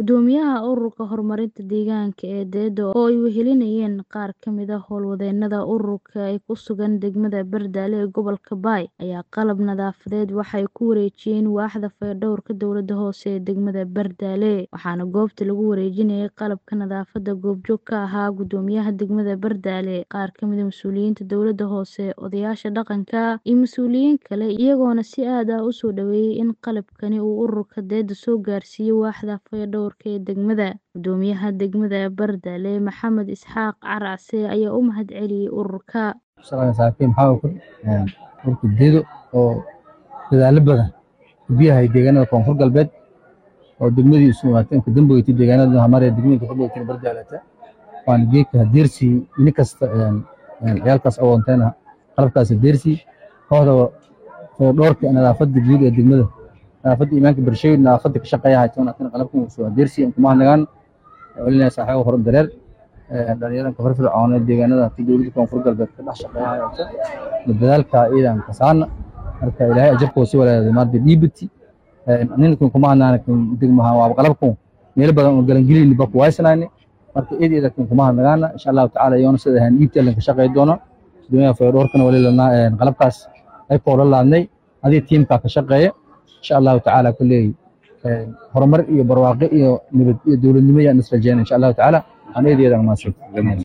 Guddoomiyaha Ururka Horumarinta Deegaanka ee DEDO oo ay wehelinayeen qaar ka mid ah howlwadeennada ururka ee ku sugan degmada Bardale ee gobolka Bay ayaa qalab nadaafadeed waxay ku wareejiyeen waaxda fayadhowrka dowladda hoose ee degmada Bardale waxaana goobta lagu wareejinayay qalabka nadaafadda goobjoog ka ahaa guddoomiyaha degmada Bardale qaar ka mid ah mas'uuliyiinta dowladda hoose odayaasha dhaqanka iyo mas'uuliyiin kale iyagoona si aad ah u soo dhaweeyay in qalabkani uu ururka DEDO soo gaarsiiyo waaxda fayadhowrka ee degmada guddoomiyaha degmada Bardale Maxamed Isxaaq Caracse ayaa u mahadceliyay ururka saaxiibkay maxaa ku ururka DEDO oo dadaalo badan biyaha deegaanada koonfur galbeed oo degmadiisu waateen ka dambeeyay deegaanada hamaree degmada ka dambeeyay Bardale waan geedka deersi in kasta ciyaalkaas awoonteena qalabkaas deersi kooxda fayadhowrka nadaafadda guud ee degmada nadaafadda imaanka bulshada nadaafadda ka shaqeeya haytoona tan qalabkan soo deersi kuma nagaan walina saaxiibo horan dareer dhalinyaranka firfircoon ee deegaanada dowladda koonfur galbeed ka dhex shaqeeya hayto dadaalka ciidan ka saarna marka ilaahay ajarkoo si walaalo maardi dhiibati ninkan kuma hanaan degmaha waa qalabkan meel badan oo galan gelin ba ku waysanaani marka eedeeda kan kuma nagaan insha Allah taala yoona sida han iibta lan ka shaqeey doono dunyada fayadhowrkana wali lana qalabkaas ay koola laadnay adii tiimka ka shaqeeya insha Allah taala kulleey horumar iyo barwaaqo iyo nabad iyo dowladnimo ayaan isla jeena insha Allah taala aan eedeeda ma